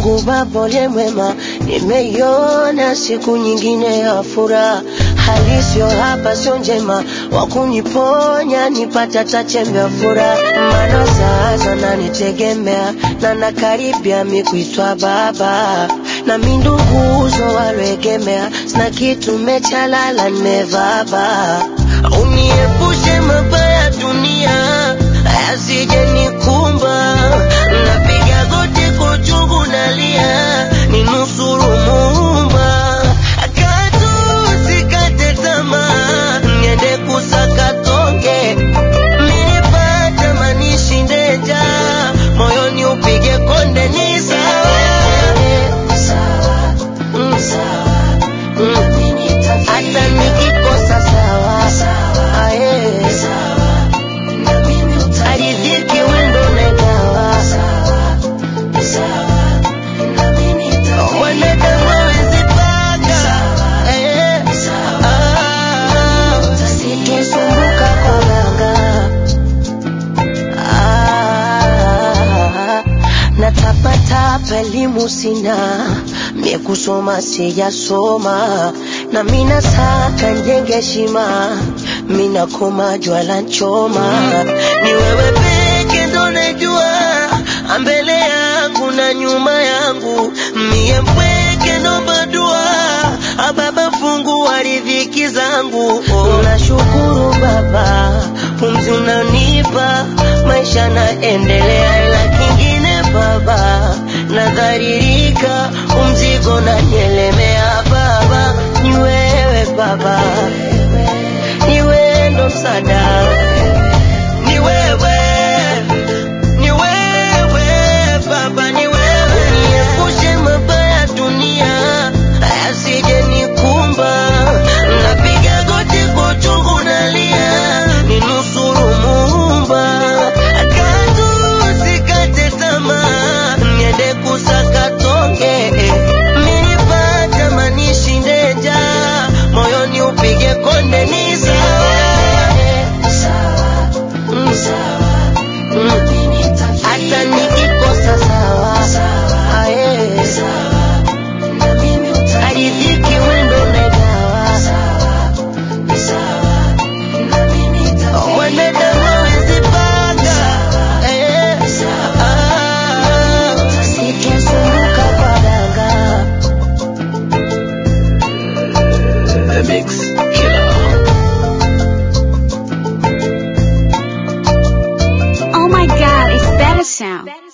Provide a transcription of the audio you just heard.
Mungu Baba uliye mwema, nimeiona siku nyingine ya furaha. Hali sio hapa, sio njema, wa kuniponya nipata tachembe ya furaha. Maana sasa nanitegemea na nakaribia mi kuitwa baba, na mi nduguzo walwegemea, sina kitu mechalala nimevaba. Uniepushe mabaya dunia yasije nikumba, napiga goti kwa uchungu nalia, ninusuru Muumba, katu sikate tamaa, niende kusaka tonge, nilipata manishi ndeja, moyoni upige konde, ni sawa Mm, Mm. hata nikikosa sawa Aye. aridhiki wendo nagawa wanadamu hawezi panga Eh. Ah. Sitosumbuka kwa ganga Ah. natapatapa elimu sina mie kusoma sijasoma na mina saka njenge shima mina koma jwala nchoma ni wewe peke ndo najua mbele yangu na nyuma yangu mie mpweke nomba dua ababa fungu wa riziki zangu oh. nashukuru baba pumzi unanipa maisha naendelea ila kingine baba nadharirika umzigo nanielemea baba ni wewe baba ni wewe ndo msaada ni wewe ni wewe baba ni wewe uniepushe mabaya dunia yasije nikumba napiga goti kwa uchungu nalia ninusuru muumba katu sikate tamaa niende kusaka tonge minipata manishi ndeja moyoni upige konde ni sawa Mm. Mm. hata nikikosa sawa Aye. aridhiki wendo nagawa wanadamu hawezi panga Eh. Ah. Sitosumbuka kwa ganga The Mix Killer. Oh my god, it's better sound.